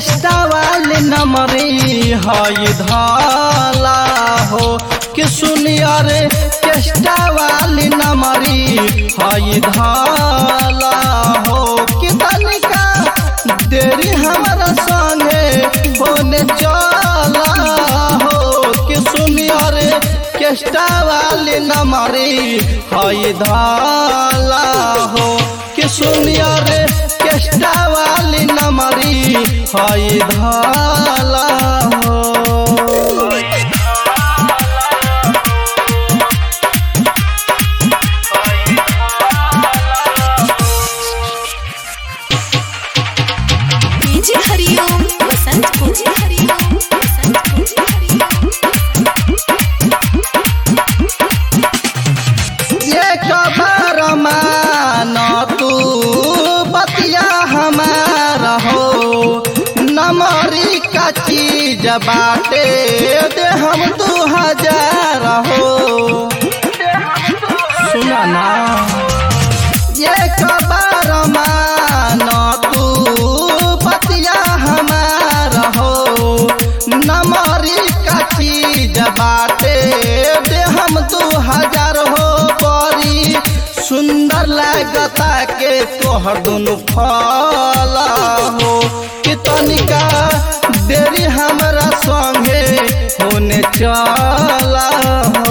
केष्टा वाले नमरी हई धाला हो कि सुनिया रे केष्टा वाली नमरी हई धाला हो कि तनिका देरी हमारा संगे होने चला हो कि सुनिया रे केष्टा वाली नमरी हई धाला हो कि सुनिया रे केष्टा वाली नमरी हई धाला हो डीजे हरिओम बसंत को डीजे हरिओम बसंत को डीजे हरिओम ये खबर मान तू बतिया हमारा हो नमरी का चीज बाटे दे हम दू हजार हो सुना ना ये खबर मान तू बतिया हमारा हो नमरी का चीज बाटे दे हम दू हजार हो बड़ी सुंदर लागता के तोहर दुनु फला हो कि तनिका देरी हमरा संगे होने चला हो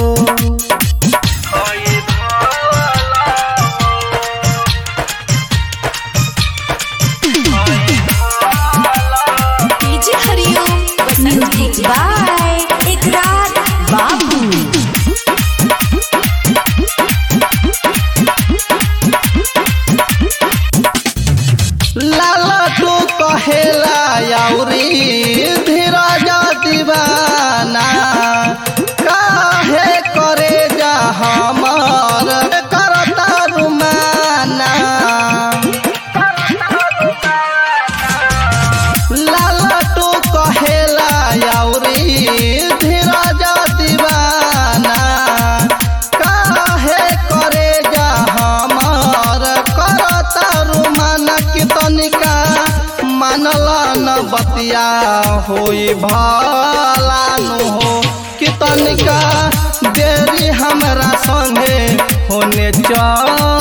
डीजे हरिओम बसंत को बाय इकरार बाबू लाला तू कहेला याउरी धीरज दीवाना काहे करे जा हमार करता रुमाना लाला तू कहेला याउरी धीरज दीवाना काहे करे जा हमार करता रुमाना की तनिका मानला न बतिया होई भला नु हो कि तनिका देरी हमरा संगे होने चला